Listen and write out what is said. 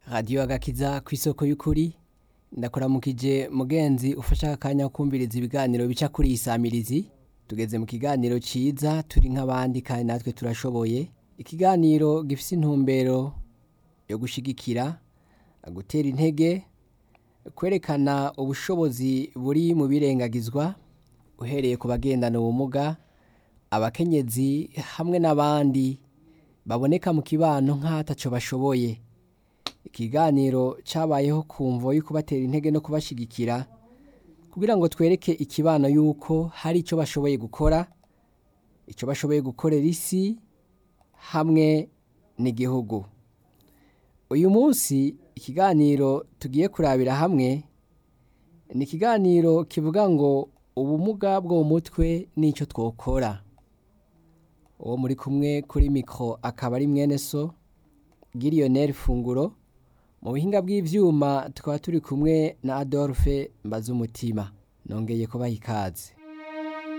radiyo agakiza ku isoko y'ukuri ndakuramukije mugenzi ufasha akanya ko kumviriza ibiganiro bica kuri iyi samirizi tugeze mu kiganiro ciza turi nk'abandi kandi natwe turashoboye ikiganiro gifise intumbero yo gushigikira gutera intege kwerekana ubushobozi buri mu birengagizwa uhereye ku bagendana ubumuga abakenyezi hamwe n'abandi baboneka mu kibano nk'ataco bashoboye ikiganiro cabayeho kumvo yo kubatera intege no kubashigikira kugira ngo twereke ikibano yuko hari ico bashoboye gukora ico bashoboye gukorera isi hamwe n'igihugu uyu munsi ikiganiro tugiye kurabira hamwe ni ikiganiro kivuga ngo ubumuga bwo mu mutwe n'icyo twokora uwo muri kumwe kuri mikoro akaba ari mwene so giriyoneri funguro mu buhinga bw'ibyuma tukaba turi kumwe na adolphe mbazumutima nongeye kubaha ikaze